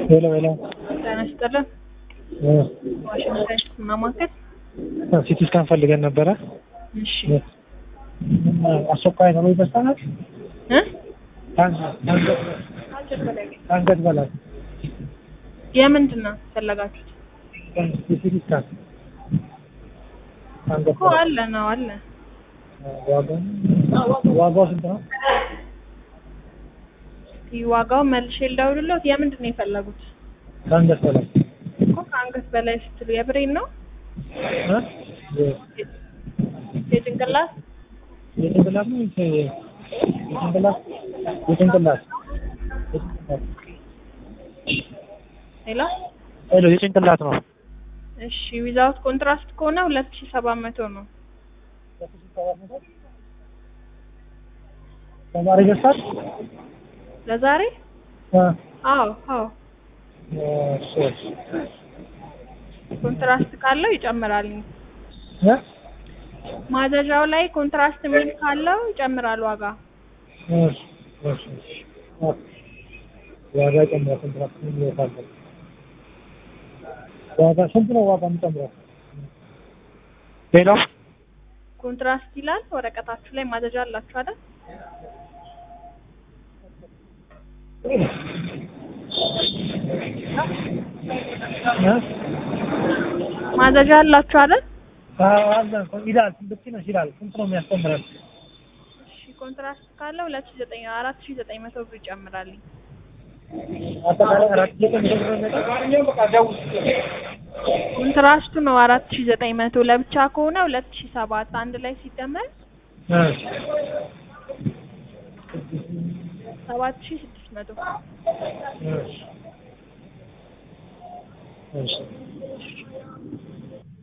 ሄሎ ሄሎ ጤና ይስጥልን። ዋሽንግተን ማማከል። ሲቲ ስካን ፈልገን ነበረ። እሺ አስቸኳይ ነው ይበሳናል። እ አንገት በላይ የምንድን ነው ፈለጋችሁት? ሲቲ ስካን አንገት እኮ አለ ነው አለ። ዋጋው ዋጋው ስንት ነው? እስኪ ዋጋው መልሼ ልደውልልዎት። የምንድን ነው የፈለጉት? ከአንገት በላይ እኮ ከአንገት በላይ ስትሉ የብሬን ነው እ? የጭንቅላት የጭንቅላት ነው ወይስ የጭንቅላት የጭንቅላት ሌላ ሄሎ የጭንቅላት ነው። እሺ ዊዛውት ኮንትራስት ከሆነ ሁለት ሺህ ሰባት መቶ ነው። ተማሪ ገሳት ለዛሬ አዎ አዎ ሶስት ኮንትራስት ካለው ይጨምራል። ማዘዣው ላይ ኮንትራስት የሚል ካለው ይጨምራል ዋጋ። ዋጋ ጨምራ ኮንትራክት ይወጣል። ዋጋ ስንት ነው ዋጋ የሚጨምረው? ሄሎ ኮንትራስት ይላል ወረቀታችሁ ላይ ማዘዣ አላችሁ አይደል? ማዘዣ አላችሁ አይደል? አለ ይላል ልክ ነሽ ይላል። ስንት ነው የሚያስተምረን? እሺ ኮንትራስት ካለ ሁለት ሺህ ዘጠኝ አራት ሺህ ዘጠኝ መቶ ብር ይጨምራልኝ። አጠቃላይ አራት ዘጠኝ መቶ ኮንትራስቱ ነው አራት ሺህ ዘጠኝ መቶ ለብቻ ከሆነ ሁለት ሺህ ሰባት አንድ ላይ ሲደመር ሰባት ሺህ ስድስት መቶ እሺ